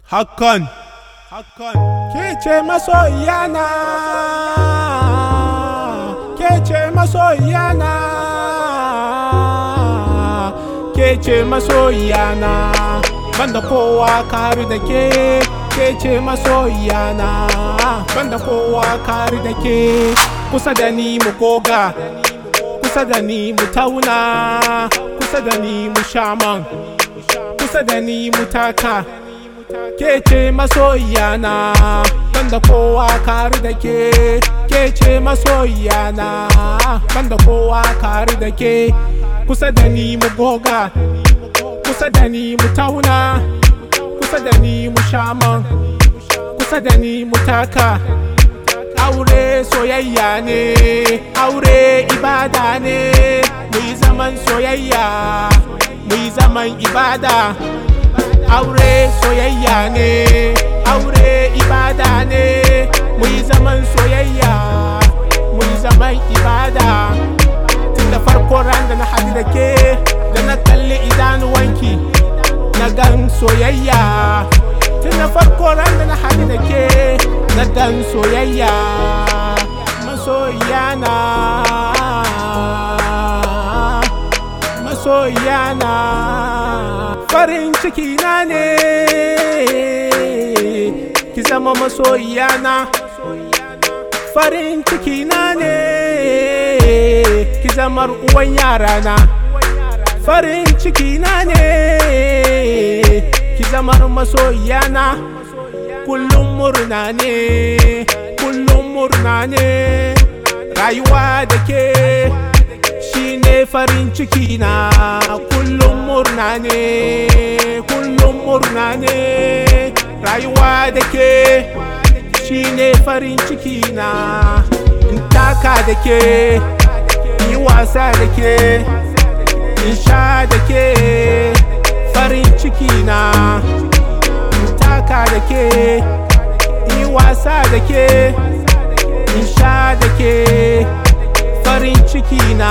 hakan hakan ke ce masoyana ke ce masoyana ke ce masoyana banda kowa kari da ke ke ce masoyana banda kowa kari da ke kusa da ni mu goga kusa da ni mu tauna kusa da ni mu shaman kusa da ni mu taka ke ce masoyana banda kowa kari da ke ke ce masoyana banda kowa kari da ke kusa da ni mu goga kusa da ni mu tauna kusa da ni mu shaman kusa da ni mu taka aure soyayya ne aure ibada ne mu yi zaman soyayya mu yi zaman ibada aure soyayya ne aure ibada ne mu yi zaman soyayya mu yi zaman ibada tun da farko ran da na haɗu da ke da na kalli idanuwanki na gan soyayya tun da farko ran da na haɗu da ke na gan soyayya masoyana masoyana farin ciki na ne ki zama masoyana farin ciki na ne ki zama uwan yarana farin ciki na ne ki zama masoyana kullum murna ne kullum murna ne rayuwa da ke shine farin ciki na kullum murna ne kullum murna ne rayuwa da ke shine farin ciki na in taka da ke yi wasa da ke in sha da ke farin ciki na in taka da ke yi wasa da ke in sha da ke farin ciki na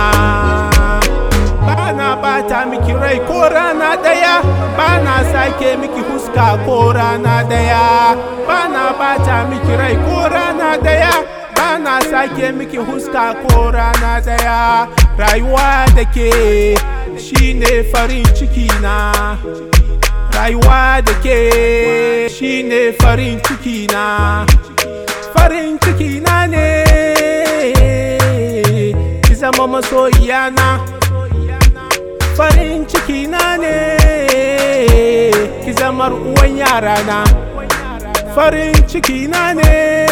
bana bata miki rai ko rana daya bana sake miki huska ko rana daya bana bata miki rai ko rana daya bana sake miki huska ko rana daya rayuwa da ke shine farin ciki na rayuwa da ke shine farin ciki na farin ciki na ne ki zama masoyana farin ciki na ne ki zama uwan yarana farin ciki na ne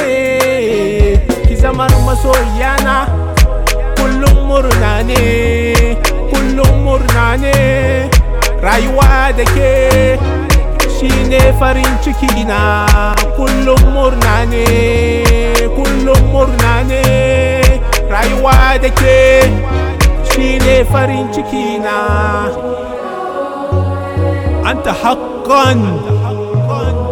ki zama masoyana kullum murna ne kullum murna ne rayuwa da ke shine farin ciki na kullum murna ne kullum murna ne rayuwa da ke shine farin ciki na anta haqqan